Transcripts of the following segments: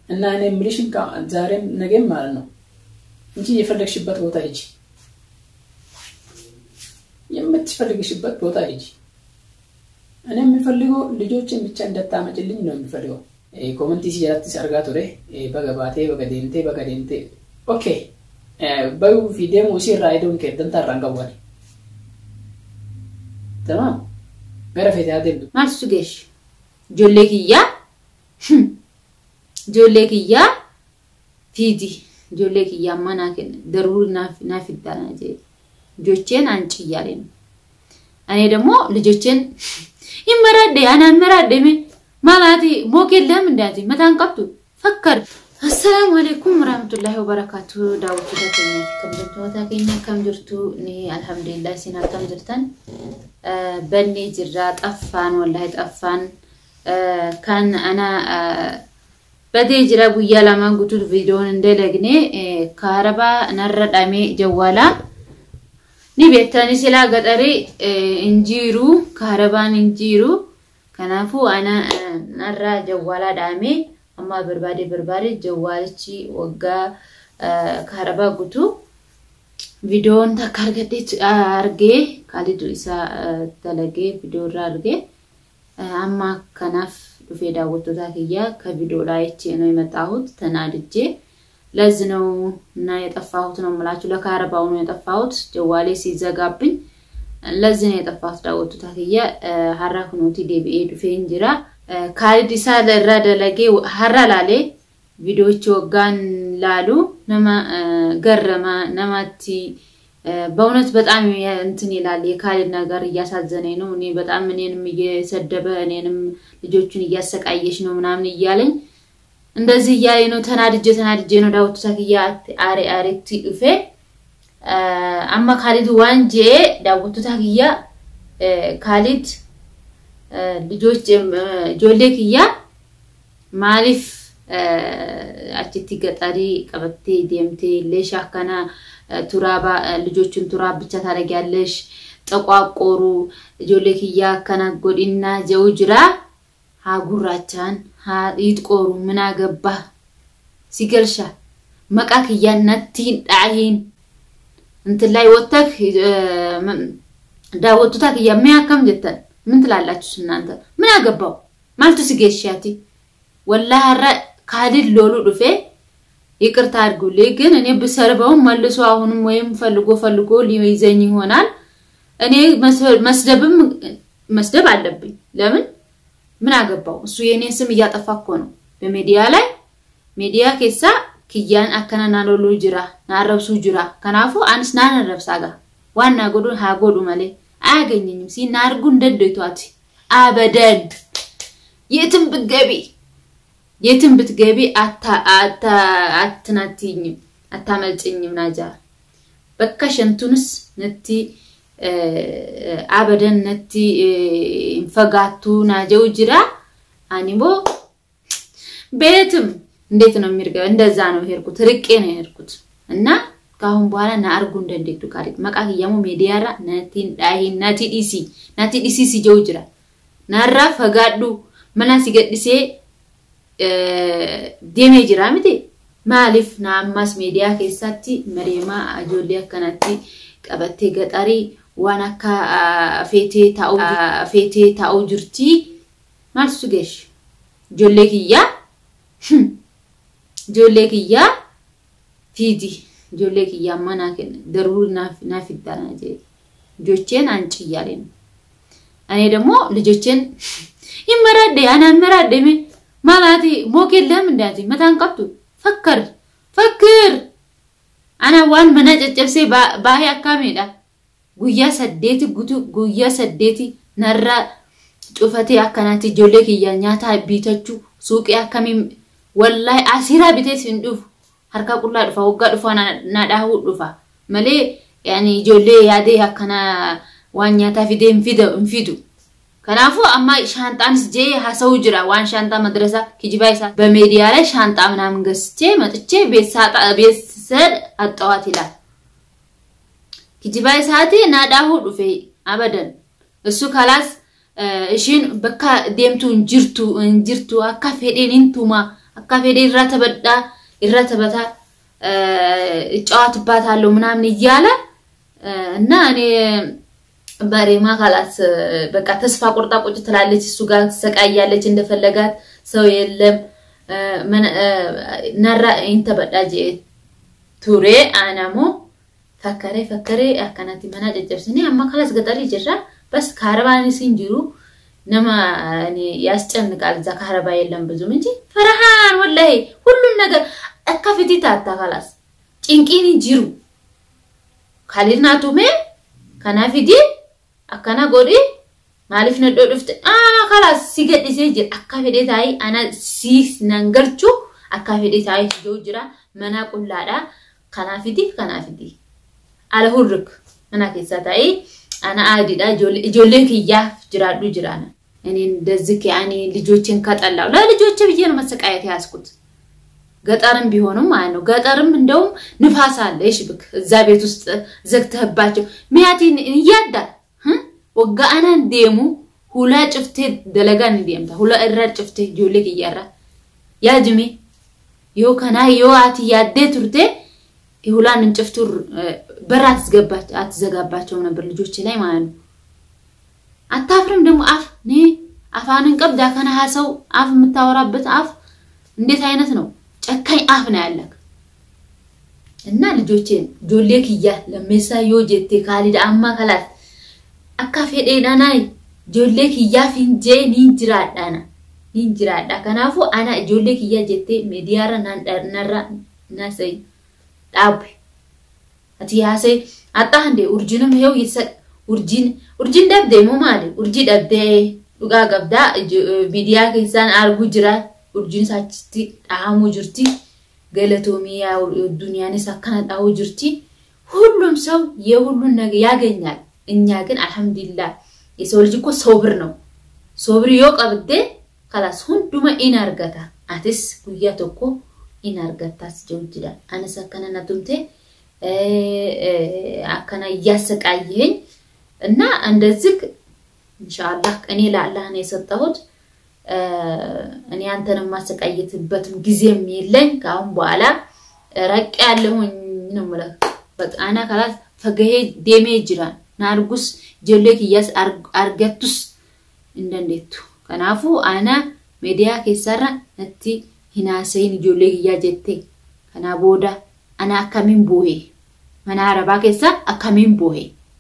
እና እኔ የምልሽን ዛሬም ነገም ማለት ነው እንጂ የፈለግሽበት ቦታ ሂጂ፣ የምትፈልግሽበት ቦታ ሂጂ። እኔ የሚፈልገው ልጆችን ብቻ እንደታመጭልኝ ነው የሚፈልገው። ኮመንቲ ሲጀratti argaa ture baga baatee baga deemtee baga deemtee okay bayuu fi deemuu isii irraa idoon kee dantaa irraan qabuani tamaam gara feete haa deemtu maaltu geessu ijoollee kiyyaa ijoollee kiyyaa fiidi ijoollee kiyyaa ammaa naa kenna daruu naaf iddaana jee ልጆቼን አንጭ እያለ ነው። እኔ ደግሞ ልጆቼን ይመራደ አናን መራደሜ ማላቲ ሞክ የለም እንዳቲ መታን ቀብቱ ፈከር አሰላሙ አለይኩም ወራህመቱላሂ ወበረካቱ ዳውት ተከኛ ከምጀርቱ ታከኛ ከምጀርቱ እኔ አልሐምዱሊላህ ሲና ከምጀርተን በኔ ጅራ ጠፋን ወላሂ ጠፋን ካን አና በቴ ጅራ ጉያ ለማን ጉቱል ቪዲዮን እንደለግኔ ከአረባ ነረዳሜ ጀዋላ ni beektani silaa gaxarii injiiru kaarabaan injiiru kanaafuu ana narraa jawwaalaa dhaamee amma barbaade barbaade jawwaalichi waggaa kaarabaa guutuu viidiyoon takka argadhe argee kaalidu isaa dalagee viidiyoo irraa argee amma kanaaf dhufee daawwattoota kiyyaa ka viidiyoodhaa jechee ነው የመጣሁት ተናድጄ ለዚህ ነው እና የጠፋሁት ነው የምላችሁ። ለካረባው ነው የጠፋሁት ጀዋሌ ሲዘጋብኝ ለዚህ ነው የጠፋሁት። ዳወቱ ታክየ ሀራ ኩኖቲ ዴቢኤ ዱፌ እንጅራ ካሊድ ኢሳ ለራ ደለጌ ሀራ ላሌ ቪዲዮዎች ወጋን ላሉ ነማ ገረማ ነማቲ በእውነት በጣም እንትን ይላል። የካሊድ ነገር እያሳዘነኝ ነው። እኔ በጣም እኔንም እየሰደበ እኔንም ልጆቹን እያሰቃየች ነው ምናምን እያለኝ እንደዚህ እያለ ነው። ተናድጄ ተናድጄ ነው ዳውቱ ታክያ አሬ አሬቲ ዱፌ አማ ካሊድ ዋንጄ ዳውቱ ታክያ ካሊድ ልጆች ጆሌ ክያ ማሊፍ አችቲ ገጠሪ ቀበቴ ዴምቴ ሌሽ አካና ቱራባ ልጆቹን ቱራብ ብቻ ታደርጊያለሽ ጠቋቆሩ ጆሌ ክያ አካና ጎዲና ጀው ጅራ ሀጉራቻን ይጥቆሩ ምን አገባ ሲገልሻ መቃ ክያን ነቲን ዳሂን እንትን ላይ ወተክ ዳወቱታ ክያ ሚያከም ጀተን ምን ትላላችሁ እናንተ? ምን አገባው ማልቱ ሲገሻቲ ወላ ሀረ ካሊድ ሎሉ ዱፌ ይቅርታ አድርጉልኝ፣ ግን እኔ ብሰርበውም መልሶ አሁንም ወይም ፈልጎ ፈልጎ ሊይዘኝ ይሆናል። እኔ መስደብም መስደብ አለብኝ። ለምን ምን አገባው? እሱ የኔን ስም እያጠፋ እኮ ነው በሚዲያ ላይ ሚዲያ ኬሳ ክያን አከና ናሎሉ ጅራ ናረብሱ ጅራ ከናፉ አንስ ናነረብሳ ጋ ዋና ጎዱ ሃጎዱ መሌ አያገኘኝም ሲ ናርጉ እንደዶይቷት አበደን የትም ብትገቢ የትም ብትገቢ አትናትኝም አታመልጭኝም ናጃ በካ ሸንቱንስ ነቲ አበደን ነቲ እንፈጋቱ ናጀው ጅራ አኒሞ ቤትም እንዴት ነው የሚርገ እንደዛ ነው ሄድኩት ርቄ ነው ሄድኩት እና ከአሁን በኋላ ናአርጉ እንደንዴቱ ካሪ መቃ ክያሙ ሜዲያራ ነቲን ዳሂ ነቲ ዲሲ ነቲ ዲሲ ሲጀው ጅራ ናራ ፈጋዱ መና ሲገድሴ ዴሜ ጅራ ምቴ ማሊፍ ናአማስ ሜዲያ ኬሳቲ መሬማ አጆሌ አከናቲ ቀበቴ ገጠሪ waan akka feetee taa'uu feetee taa'uu jirti maaltu geesh ijoollee kiyyaa ijoollee kiyyaa fiidi ijoollee kiyyaa ammaa naa kenna daruu naaf iddaana jee ልጆቼን አንጭ እያለ ነው። እኔ ደግሞ ልጆቼን ይመራደ አናን መራደሜ ማላቲ ሞክ የለም እንዳቲ መታን ቀብቱ ፈከር ፈክር አና ዋን መና ጨጨብሴ ባሄ አካሜዳ guyyaa saddeeti guutuu guyyaa saddeeti narraa cufatee akkanaatti ijoollee kiyya nyaata bitachuu suuqii akkamiin wallahi asiraa bitees hin dhufu harka qullaa dhufa waggaa dhufa na dhaahuu dhufa malee yaani ijoollee yaadee akkana waan nyaataa fidee hin fidu. Kanaafuu amma shaanxaanis jee haasa'uu jira waan shaanxaa madrasaa kijibaa isaa በሜዲያ ላይ ሻንጣ ምናምን ገዝቼ መጥቼ ቤት ስሄድ አጠዋት ይላል። kijibaa isaati naadhaahuu dhufe abadan እሱ ካላስ ishiin bakka deemtu hin jirtu hin jirtu akka fedheen hin tuma akka fedhe irra taphadhaa irra taphataa እጫወትባታለሁ ምናምን እያለ እና እኔ በሬማ ካላት በቃ ተስፋ ቆርጣ ቁጭ ትላለች። እሱ ጋር ትሰቃያለች። እንደፈለጋት ሰው የለም ነራ ኢንተበዳ ጄ ቱሬ አናሞ ፈከሬ ፈከሬ አካናቲ መና ጨጨብስኒ አማ ካላስ ገጠሪ ጅራ በስ ካረባኒ ሲንጅሩ ነማ እኔ ያስጨንቃል። እዛ ካረባ የለም ብዙም እንጂ ፈረሃን ወላሂ ሁሉን ነገር akkafiti taatta kalas cinqiin jiru kalirnaa tume kana fidi akkana godhi maaliif nadhoo dhufte ana kalas si gadhisee jira akka fedhe taa'ii ana si nan galchu akka fedhe taa'ii jiru jira mana qullaadha kanaa fidi kanaa fidi ala hurrik mana keessa taa'ii ana aadiidha ijoollee kiyyaaf jiraadhu jiraana እኔ እንደዚህ ያኔ ልጆችን ከጠላው ለልጆች ብዬ ነው መሰቃየት ያዝኩት። ገጠርም ቢሆንም ማለት ነው። ገጠርም እንደውም ንፋስ አለ ይሽብክ እዛ ቤት ውስጥ ዘግተህባቸው ሚያቲን እያዳል ወጋ አናን ዴሙ ሁላ ጭፍቴ ደለጋን እንዲምታ ሁላ እራ ጭፍቴ ጆሌክ እያራ ያጅሜ ዮ ከና ዮ አት ያዴ ቱርቴ ሁላን እንጭፍቱ በር አትዝገባች አትዘጋባቸው ነበር ልጆች ላይ ማለት ነው። አታፍርም ደግሞ አፍ ኔ አፋንን ቀብዳ ከና ሰው አፍ የምታወራበት አፍ እንዴት አይነት ነው? ጨካኝ አፍ ነው ያለክ እና ልጆቼን ጆሌ ክያ ለሜሳ ዮ ጀቴ ካሊዳ አማ ከላት አካ ፌዴናናይ ጆሌ ክያ ፊንጄ ኒን ጅራዳና ኒን ጅራዳ ከናፉ አና ጆሌ ክያ ጀቴ ሜዲያራ ናንዳርናራ ናሰይ ዳብ አቲ ያሰ አጣ እንዴ ኡርጂንም ሄው ይሰ ኡርጂን ኡርጂን ደብዴ ሞ ማለ ኡርጂ ደብዴ ዱጋ ገብዳ ሚዲያ keessaan argu jira urjiin achitti dhahamuu jirti galatoomii ዱንያንስ akkana dhahuu jirti ሁሉም ሰው የሁሉን ነገር ያገኛል እኛ ግን አልሐምዱሊላህ የሰው ልጅ እኮ ሶብር ነው ሶብር ዮ ቀብዴ ከላስ ሁንዱመ ኢን አርገታ አትስ ጉያ ቶኮ ኢን አርገታስ ጀው ይችላል አነስ አከነ ነቱምቴ አከና እያሰቃየኝ እና እንደዚህ ኢንሻአላህ እኔ ለአላህ ነው የሰጠሁት እኔ አንተን የማሰቃየትበትም ጊዜም የለኝ። ከአሁን በኋላ ረቅ ያለሁኝ ነው የምልህ። በቃ አና ካላት ፈገሄ ዴሜ ጅራን ናርጉስ ጆሌክ እያስ አርገቱስ እንደንዴቱ ከናፉ አና ሜዲያ ኬሰራ ነቲ ሂናሰይን ጆሌክ እያ ጀቴ ከና ቦዳ አና አካሚን ቦሄ መና አረባ ኬሳ አካሚን ቦሄ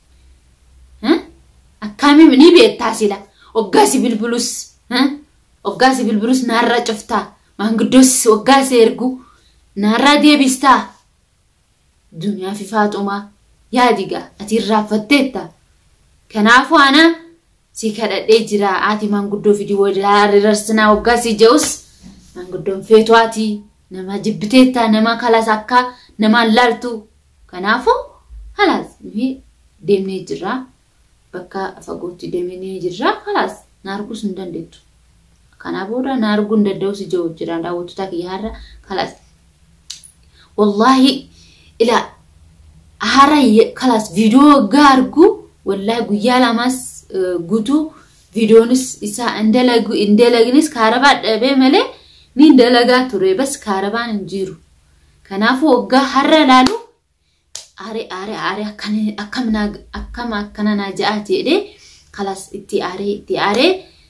አካሚም ኒ ቤታ ሲላ ኦጋሲ ብልብሉስ waggaasi bilbilus naarraa cuftaa maanguddoos waggaasi ergu naarraa deebistaa duniyaa fi faaxumaa yaadiga ati irraanfatteetta kanaafuu ana si kadhadhee jira ati maanguddoo fidi wadarsinaa waggaasi je'us maanguddoon feetuwaati nama jibbiteetta nama kalas akka namaan laaltu kanaafuu halaas deemnee jirra bakka fagootti deemnee jirra halaas naargus hin dandeettu. kana booda na arguu hin danda'u si jiru jira daawwattoota kiyya har'a kalas wallahi ila hara kalas viidiyoo waggaa argu wallahi guyyaa lamas guutuu viidiyoonis isaa hin dalagnis kaarabaa dhabee malee ni dalagaa ture bas kaarabaan hin jiru kanaafuu waggaa har'a ilaalu aare aare aare akkam akkana naa ja'a jedhee kalas itti aaree itti aaree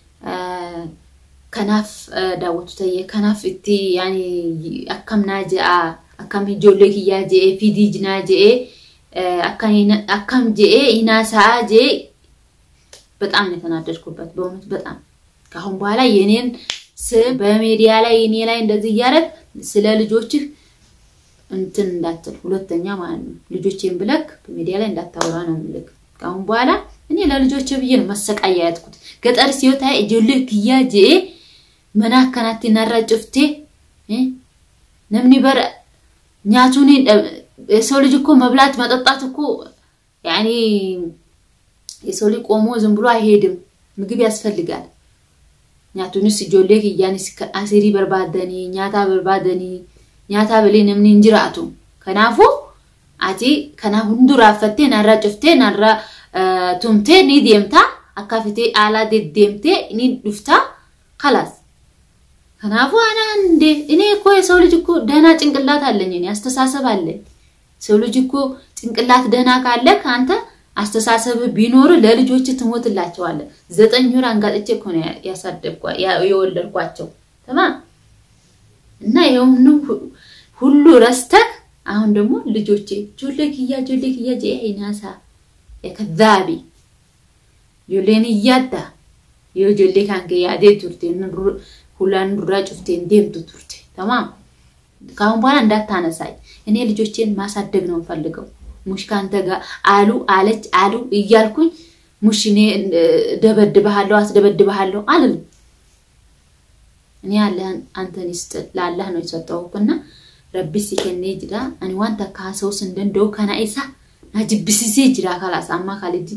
kanaaf daawwattoota kanaaf itti yaani akkam naa je'a akkam ijoollee kiyyaa je'ee fidii jinaa je'ee akkam je'ee hinaasaa je'ee በጣም ነው የተናደድኩበት በእውነት በጣም ከአሁን በኋላ የኔን ስም በሚዲያ ላይ እኔ ላይ እንደዚህ እያደረግ ስለ ልጆችህ እንትን እንዳትል ሁለተኛ ማለት ነው ልጆቼን ብለክ በሚዲያ ላይ እንዳታወራ ነው ምልክ ከአሁን በኋላ እኔ ለልጆች ብዬ ነው መሰቃያ ያትኩት ገጠር ሲወታ ijoollee kiyyaa je'ee mana akkanatti narra cuftee namni bara nyaatuun የሰው ልጅ እኮ መብላት መጠጣት እኮ ያኔ የሰው ልጅ ቆሞ ዝም ብሎ አይሄድም። ምግብ ያስፈልጋል። nyaatuunis ijoollee kiyyaanis asirii barbaadanii nyaata barbaadanii nyaata bilee namni hin jiraatu. Kanaafuu ati kana hunduraafattee narraa cuftee narraa tumtee ni deemtaa akka fitee aalaa deddeemtee ni dhuftaa kalaas. ከናፉ አና እንዴ እኔ እኮ የሰው ልጅ እኮ ደህና ጭንቅላት አለኝ፣ እኔ አስተሳሰብ አለኝ። ሰው ልጅ እኮ ጭንቅላት ደህና ካለ ከአንተ አስተሳሰብ ቢኖር ለልጆች ትሞትላቸዋለህ። ዘጠኝ ወር አንጋጥቼ እኮ ነው ያሳደግኳ የወለድኳቸው ተማ እና ይሄውን ሁሉ ረስተህ አሁን ደግሞ ልጆቼ ጆሌ ክያ ጆሌ ክያ ጀኢናሳ የከዛቢ ጆሌን እያዳ yoo ijoollee kan kee yaadee turte ሁላን ዱራ ጩፍቴን ደምቱ ቱርቴ ተማም ከአሁን በኋላ እንዳታነሳኝ። እኔ ልጆቼን ማሳደግ ነው የምፈልገው። ሙሽ ከአንተ ጋር አሉ አለች አሉ እያልኩኝ ሙሽ እኔ ደበድብሃለሁ አስደበድብሃለሁ አልልም። እኔ ያለህን አንተን ይስጥ ለአላህ ነው የሰጠሁህና ረቢስ ከኔ ጅራ አኒ ዋንተ ካሰውስ እንደንደው ከና ኢሳ ናጅብሲሴ ጅራ ካላስ አማ ካልጂ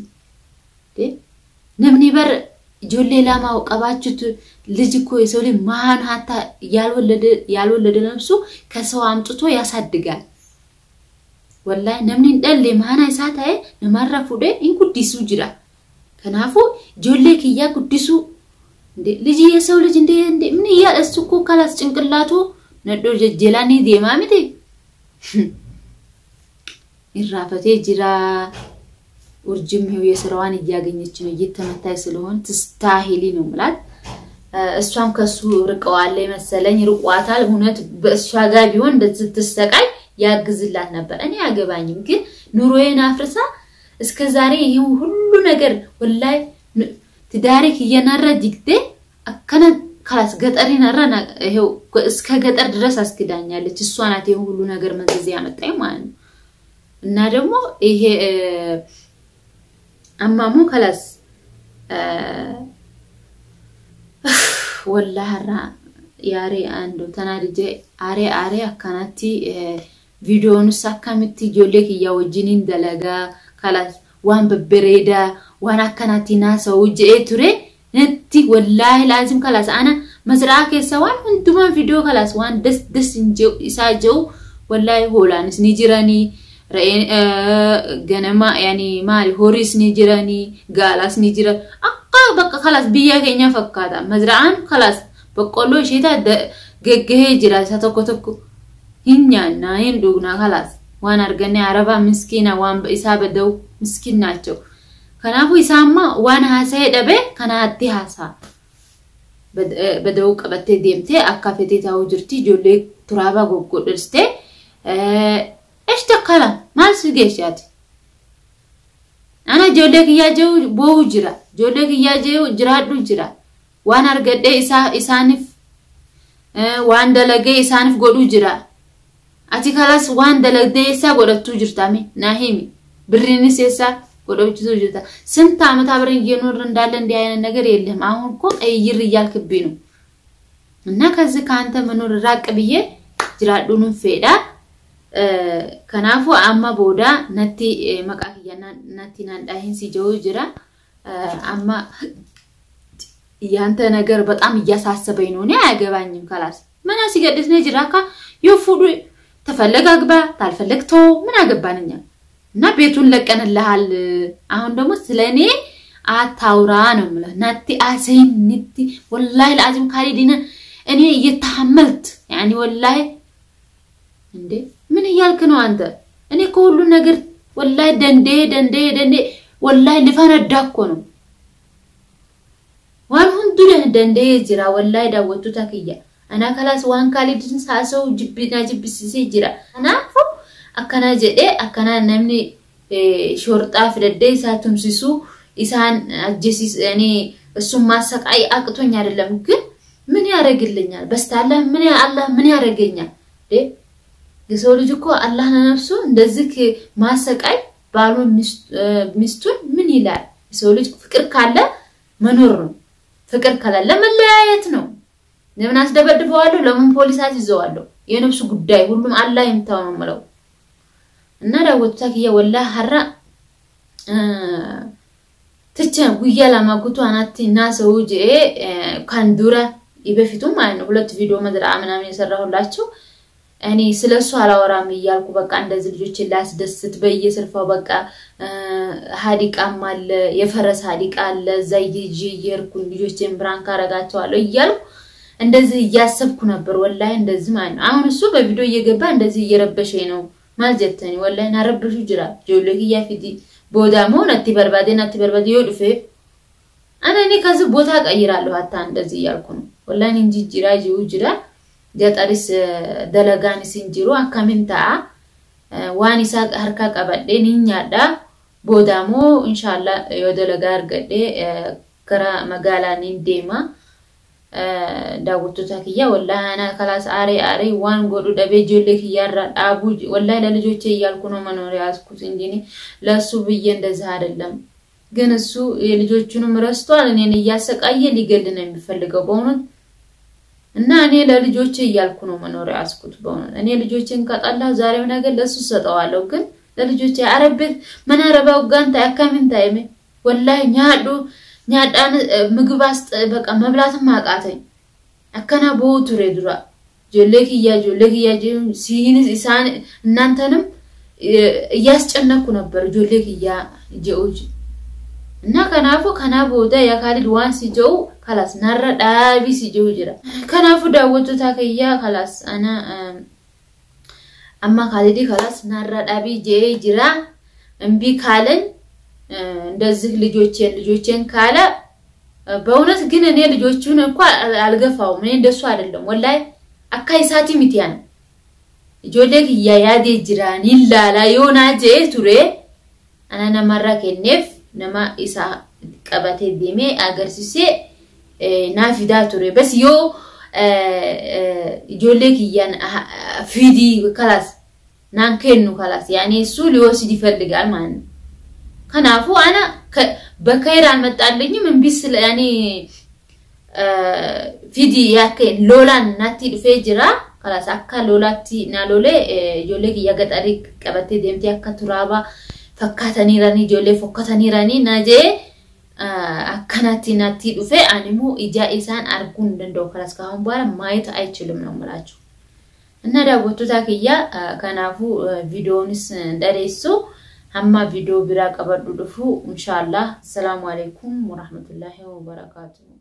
ነምኒ በር ijoollee lama qabachuutu ልጅ እኮ የሰው ልጅ ማን ሀታ ያልወለደ ነፍሱ ከሰው አምጥቶ ያሳድጋል። ወላሂ ነምኒ ደሌ ማና isaa ta'e namarra fuudhee hin guddisuu jira. Kanaafuu ijoollee kiyyaa guddisuu ልጅ የሰው ልጅ እንደ ምን እያ እሱ እኮ ካላስ ጭንቅላቱ ነዶ ጀጀላኒ ዴማ ሚቲ ይራፈቴ ጅራ ውርጅም ይኸው የስራዋን እያገኘች ነው፣ እየተመታይ ስለሆን ትስታሂሊ ነው ምላት። እሷም ከሱ ርቀዋለ መሰለኝ ርቋታል። እውነት በእሷ ጋር ቢሆን እንደዚህ ስትሰቃይ ያግዝላት ነበር። እኔ አገባኝም፣ ግን ኑሮዬን አፍርሳ እስከ ዛሬ ይህ ሁሉ ነገር ወላይ ትዳሪክ እየነረ ጅግቴ አከነ ካላስ ገጠር ነረ ይኸው እስከ ገጠር ድረስ አስክዳኛለች። እሷ ናት ይህ ሁሉ ነገር መዘዝ ያመጣኝ ማለት ነው። እና ደግሞ ይሄ አማሙ ከላስ ወላህራ ያሬ አንዱ ተናድጄ አሬ አሬ አካናቲ ቪዲዮንስ አካምቲ ጆሌ ክያ ወጅኒን ደለጋ ከላስ ዋን በበሬዳ ዋን አካናቲ ናሰው ጅኤ ቱሬ ነቲ ወላሂ ላዚም ከላስ አነ መስራ ኬሳ ዋን ሁንዱማን ቪዲዮ ከላስ ዋን ደስ ደስ ኢሳ ጀው ወላሂ ሆላንስ ኒ ጅረኒ ganama yani maali horiis ni jiranii gaalaas ni jiran akka bakka kalaas biyya keenya fakkaata mazra'aan kalaas boqqolloo isheetaa geggahee jira isa tokko tokko hin nyaannaa hin dhugnaa kalaas waan arganne arabaa miskiina waan isaa bada'u miskiin naachoo kanaafuu isaamma waan haasa'ee dhabe kanaatti haasa'a bada'uu qabattee deemtee akka fedhii taa'uu jirti ijoollee turaabaa goggodhistee እሽ ተከላ ማል ስጌሻት አና ጆሌ ክያ ጀው ቦው ጅራ ጆሌ ክያ ጀው ጅራዱ ጅራ ዋን አርገዴ ኢሳ ኢሳኒፍ ዋን ደለገ ኢሳኒፍ ጎዱ ጅራ አቲ ካላስ ዋን ደለገ ኢሳ ጎደቱ ጅርታሜ ናሂሚ ብሪንስ ኢሳ ጎደቱ ጅርታ ስንት ዓመት አብረን እየኖር እንዳለ እንዲህ አይነት ነገር የለም። አሁን እኮ ቀይር እያልክብኝ ነው። እና ከዚህ ከአንተ መኖር ራቅ ብዬ ጅራዱንም ፌዳ Kanaafuu amma booda natti maqaa kiyya natti naandhaahin si ጀው jira amma ያንተ ነገር በጣም እያሳሰበኝ ነው። እኔ አያገባኝም። ካላስ ምን ሲገድስ ነው ጅራ ካ የፉዱ ተፈለግ አግባ ታልፈለግ ቶ ምን አገባንኛ እና ቤቱን ለቀንልሃል። አሁን ደግሞ ስለ እኔ አታውራ ነው የምልህ። ናቲ አሰይን ንቲ ወላሂ ለአዚም ካሊዲነ እኔ እየተሐመልት ያኒ ወላሂ እንዴ ምን እያልክ ነው አንተ? እኔ እኮ ሁሉ ነገር ወላሂ ደንዴ ደንዴ ደንዴ ወላሂ ልፈነዳ እኮ ነው። ዋን ሁንዱ ደንዴ ጅራ ወላሂ ዳወቱ ታክያ አና ከላስ ዋን ካሊድን ሳሰው ጅቢና ጅብሲሴ ጅራ አናፉ አከና ጀዴ አከና ነምኒ ሾርጣ ፍደዴ ኢሳ ቱምሲሱ ኢሳን አጀሲስ እኔ እሱን ማሰቃይ አቅቶኝ አይደለም፣ ግን ምን ያደርግልኛል? በስታላ ምን አላህ ምን ያደርገኛል? የሰው ልጅ እኮ አላህ ለነፍሱ እንደዚህ ማሰቃይ ባሉን ሚስቱን ምን ይላል? የሰው ልጅ ፍቅር ካለ መኖር ነው። ፍቅር ከሌለ መለያየት ነው። ለምን አስደበድበዋለሁ? ለምን ፖሊስ አስይዘዋለሁ? የነፍሱ ጉዳይ ሁሉም አላህ ይምታው ነው የምለው እና ዳወቱታ ክያ ወላ ሀራ ትቸ ጉያ ለማጉቱ አናቲ እና ሰው ጅ ካንዱራ በፊቱ ማለት ነው ሁለት ቪዲዮ መድራ ምናምን የሰራሁላቸው እኔ ስለ እሱ አላወራም እያልኩ በቃ እንደዚህ ልጆችን ላስደስት በየስልፋው በቃ ሀዲቃም አለ የፈረስ ሀዲቃ አለ እዛ ይዤ እየሄድኩ ልጆችን ብራንክ አረጋቸዋለሁ እያልኩ እንደዚህ እያሰብኩ ነበር ወላሂ እንደዚህ ማለት ነው። አሁን እሱ በቪዲዮ እየገባ እንደዚህ እየረበሸኝ ነው ማል ጀተኒ ወላሂ ናረበሹ ጅራ ጆሌ ክያ ፊቲ ቦዳሞ ነቲ በርባዴ ነቲ በርባዴ ዮ ዱፌ አነ እኔ ከዚህ ቦታ ቀይራለሁ ሀታ እንደዚህ እያልኩ ነው ወላሂ እንጂ ጅራ ጅሩ ጅራ ገጠሪስ ደለጋኒስ እንጅሩ አካሚን ta'a waan isaa harkaa qabadhee ni nyaadha boodaamoo inshaalla yoo dalagaa argadhee gara magaalaa ni deema daawwattoota kiyya wallahi ana kalaas aaree aaree waan godhu dhabee ijoollee kiyyaarraa dhaabuu wallahi ለልጆቼ እያልኩ ነው መኖር ያዝኩት እንጂ ለእሱ ብዬ እንደዚህ አይደለም። ግን እሱ የልጆቹንም ረስቷል። እኔን እያሰቃየ ሊገል ነው የሚፈልገው በእውነት እና እኔ ለልጆቼ እያልኩ ነው መኖር ያዝኩት በእውነት እኔ ልጆቼን ከጠላሁ ዛሬም ነገር ለእሱ ሰጠዋለሁ። ግን ለልጆቼ አረቤት መናረባው ጋንታ ያካሚን ታይሜ ወላሂ ኛዱ ኛዳን ምግብ አስጥ በቃ መብላትም አቃተኝ። አከና ቦ ቱሬ ዱራ ጆሌ ክያ ጆሌ ክያ ሲኒስ ኢሳን እናንተንም እያስጨነኩ ነበር ጆሌ ክያ ጀኡጅ እና ከናፉ ከና ቦዳ ያካሊድ ዋን ሲጀው ከላስ ናረ ዳቢ ሲጀው ጅራ ከናፉ ዳወቶታ ከያ ከላስ አና አማ ካሊዲ ከላስ ናረ ዳቢ ጄ ጅራ እምቢ ካለኝ እንደዚህ ልጆቼን ልጆቼን ካለ በእውነት ግን እኔ ልጆቹን እኮ አልገፋውም። እኔ እንደሱ አይደለም ወላይ አካይሳቲ ሚቲያን ጆሌ ክያ ያዴ ጅራን ይላላ ዮና ጄ ቱሬ አና ነማራ ኬኔፍ nama isa qabatee deemee agarsiisee naa fidaa ture. Bas yoo ijoollee kiyyaan fidii kalaas naan kennu kalaas yaani እሱ ሊወስድ ይፈልጋል ማለት ነው። ከናፉ አና በከይር አልመጣልኝም እምቢ ስለ ያኒ ፊዲ ያከን ሎላን ናቲ ዱፌ ጅራ ከላስ አካ ሎላቲ ና ሎሌ ijoollee kiyya gaxarii qabattee deemtee akka turaabaa fakkaataniiranii ijoollee fokkataniiranii na jee akkanatti natti dhufe animmoo ija isaan arguu hin danda'u kanas kaa'uun booda maayet አይችልም ነው የምላችሁ። እና daawwattoota kiyya kanaafuu viidiyoonis dhadeessu hamma viidiyoo biraa qabadhu dhufu inshaallah assalaamu alaikum warahmatullaahi wabarakaatuh.